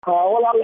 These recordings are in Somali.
walaal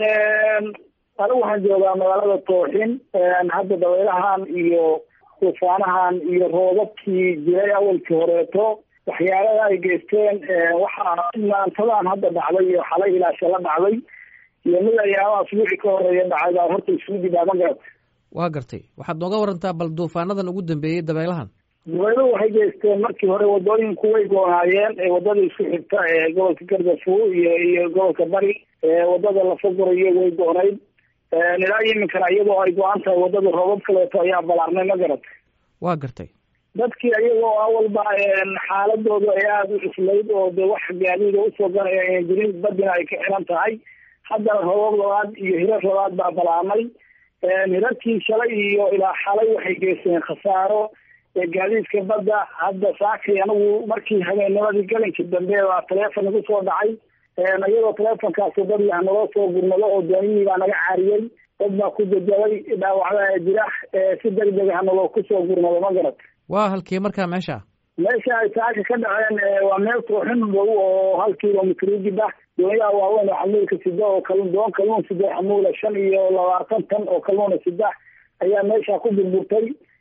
anigu waxaan joogaa magaalada tooxin hadda dabaylahan iyo tuufaanahan iyo roobabkii jiray awalkii horeeto waxyaalada ay geysteen waxaa maantadan hadda dhacday iyo xalay ilaa shala dhacday iyo mid ayaaba asbuuci ka horeeya dhacay baa horta isugu jidaa ma garat waa gartay waxaad nooga warantaa bal duufaanadan ugu dambeeyey dabaylahan dabayluhu waxay geysteen markii hore wadooyinku way goonaayeen wadada isku xigta ee gobolka gardafuo iyo iyo gobolka bari wadada lafagurayo way goonayd ilaa iminkana iyadoo ay go-an tahay wadada roobab kaleeto ayaa balaarnay ma garat waa gartay dadkii iyagoo awalba xaaladoodu ay aada u cuslayd oo de wax gaadiida usoo ganaya ayan jirin badina ay ka xiran tahay haddana roobab labaad iyo hirar labaad baa balaarnay hirarkii shalay iyo ilaa xalay waxay geysteen khasaaro gaadiidka badda hadda saakii anigu markii habeennimadii galinkii dambe baa taleefon igu soo dhacay iyadoo taleefonkaasi dad lah naloo soo gurmado oo dooniyihii baa naga caariyey dad baa ku jajabay dhaawacda jira si deg deg ah naloo kusoo gurmado ma garat waa halkii markaa meesha meesha ay saaka ka dhaceen waa meel tooxin dhow oo hal kilomitr ujib ah doonyaha waaweyn oo xamuulka sida oo kalun doon kalluun sida xamuula shan iyo labaatan tan oo kalluuna sida ayaa meesha ku burburtay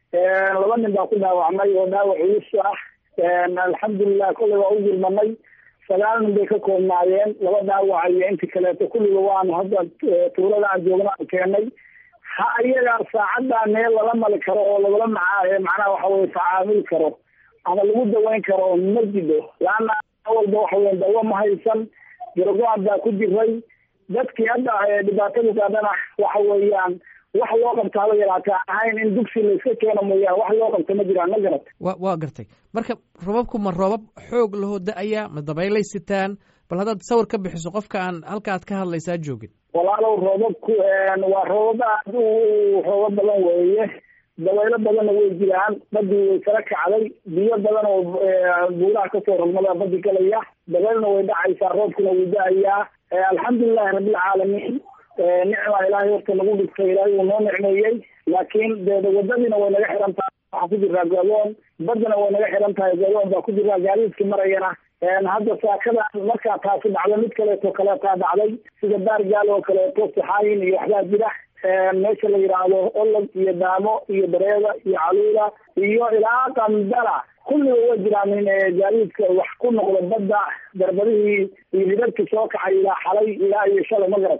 laba nin baa ku dhaawacmay oo dhaawac culus ah alxamdulilah kolley waa u gurmanay sagaal nin bay ka koobnaayeen laba dhaawac iyo intii kaleeto kulliga waanu hadda tuulada aan joogna aan keenay ha iyagaa saacaddaa meel lala mali karo oo lagala maca macnaha waxa weye tacaamuli karo ama lagu daweyn karo ma jido laana awalba waxa weya dawo ma haysan gargo-an baa ku jiray dadkii hadda dhibaatadu gaadhana waxa weeyaan wax loo qabta haba yaraata ahayn in dugsi layska keeno mooyaane wax loo qabta ma jiraan ma garat wa waa gartay marka roobabku ma roobab xoog lahoo da-aya ma dabaylay sitaan bal haddaad sawir ka bixiso qofka aan halka aad ka hadlaysaa joogin walaalow roobabku waa roobab aad u roobab badan weeye dabaylo badanna way jiraan badii way kala kacday biyo badan oo buulaha kasoo rogmada badi galaya dabaylna way dhacaysaa roobkuna wuu da-ayaa alxamdulilahi rabbilcaalamiin nicmaa ilaahay horta nagu dhigtay ilaahay wuu noo nicmeeyey laakiin de wadadiina way naga xiran tahay waxaa ku jiraa gadoon badana way naga xiran tahay gadoon baa ku jiraa gaadiidkii marayana hadda saakada markaa taasi dhacdo mid kaleeto kaleetaa dhacday sida baargaal oo kaleeto saxaayin iyo waxbaa jira meesha la yidhaahdo olog iyo daamo iyo bareeda iyo caluula iyo ilaa qandala kulliga way jiraan in gaadiidka wax ku noqdo badda darbadihii iyo hidadkii soo kacay ilaa xalay ilaa iyo shalay ma garat